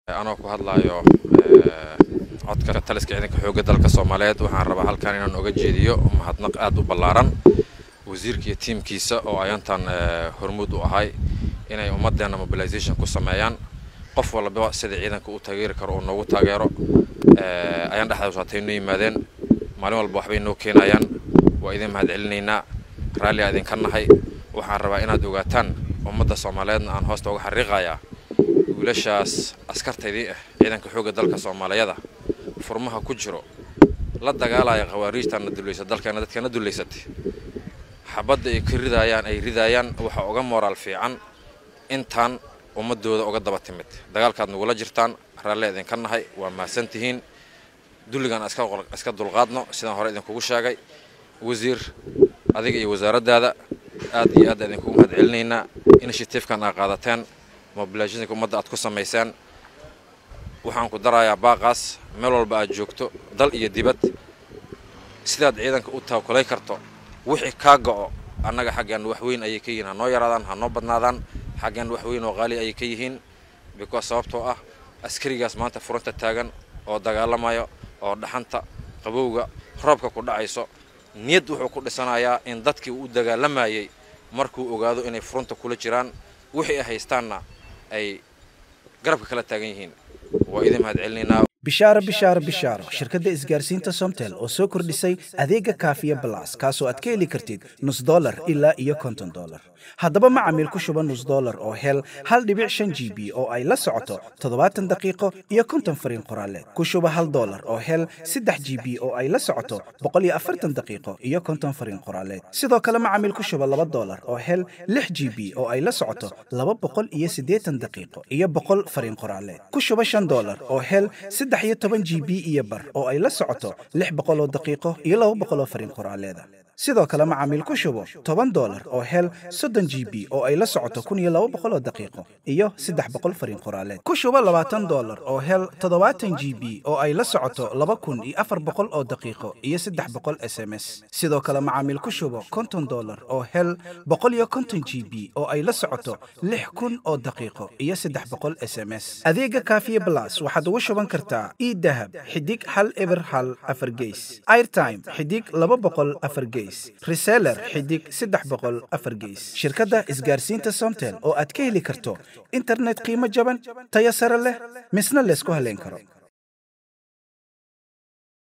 anoo ku hadlaayo codka taliska ciidanka xoogga dalka soomaaliyeed waxaan rabaa halkan inaan oga jeediyo mahadnaq aad u ballaaran wasiirka iyo tiimkiisa oo ayantan hormuud u ahay inay ummaddeena mobilization ku sameeyaan qof walba sida ciidanka u taageeri karo oo noogu taageero ayaan dhexdaas hatay noo yimaadeen maalin walba waxbay noo keenayaan waa idin mahad celinaynaa raalliaa idinka nahay waxaan rabaa inaad ogaataan ummadda soomaaliyeedna aan hoosta uga xariiqayaa wiilashaas askartaydii ah ciidanka xoogga dalka soomaaliyada furmaha ku jiro la dagaalaya khawaariijtaana dulaysa dalkeena dadkeena dulaysatay xabadda ay ka ridaayaan ay ridaayaan waxaa uga moraal fiican intaan ummadooda uga daba timid dagaalkaad nagula jirtaan raallia idinka nahay waa mahadsan tihiin dulligan iska dulqaadno sidaan hore idinkugu sheegay wasiir adiga iyo wasaaraddaada aad iyo aad idinkugu mahad celinaynaa initiativekan aa qaadateen mobilationka ummadda aad ku samaysaan waxaan ku darayaa baaqaas meel walba aad joogto dal iyo dibad sidaad ciidanka u taakulay karto wixii kaa go'o annaga xaggeenna wax weyn ayay ka yihiin ha noo yaraadaan ha noo badnaadaan xaggeenna wax weyn oo qaali ayay ka yihiin because sababtoo ah askarigaas maanta furanta taagan oo dagaalamayo oo dhaxanta qabowga roobka ku dhacayso niyad wuxuu ku dhisanayaa in dadkii uu u dagaalamayay markuu ogaado inay furunta kula jiraan wixii ay haystaanna ay garabka kala taagan yihiin waa idin mahad celinaynaa bishaaro bishaaro bishaaro shirkadda isgaarsiinta somtel oo soo kordhisay adeega kaafiya balas kaasoo aad ka heli kartid nus dolar ilaa iyo konton dolar haddaba macamiil ku shuba nus dolar oo hel hal dhibic shan g b oo ay la socoto toddobaatan daqiiqo iyo konton fariin qoraaleed ku shuba hal dolar oo hel saddex g b oo ay la socoto boqol iyo afartan daqiiqo iyo konton fariin qoraaleed sidoo kale macamiil ku shuba laba dolar oo hel lix g b oo ay la socoto laba boqol iyo siddeetan daqiiqo iyo boqol fariin qoraaleed ku shuba shan dolar oo hel saddex iyo toban g b iyo bar oo ay la socoto lix boqol oo daqiiqo iyo laba boqol oo fariin qoraaleeda sidoo kale macaamiil ku shubo toban dolar oo hel soddon g b oo ay la socoto kun iyo laba boqol oo daqiiqo iyo saddex boqol fariin qoraaleed ku shubo labaatan dolar oo hel toddobaatan g b oo ay la socoto laba kun iyo afar boqol oo daqiiqo iyo saddex boqol s m s sidoo kale macaamiil ku shubo konton dolar oo hel boqol iyo konton g b oo ay la socoto lix kun oo daqiiqo iyo saddex boqol s m s adeega kaafiye blas waxaad ugu shuban kartaa idahab xidig hal eber hal afar geys airtime xidig laba boqol afar geys reseller xidig saddex boqol afar geys shirkadda isgaarsiinta somtel oo aad ka heli karto internet qiimo jaban tayo sare leh misna laysku haleyn karo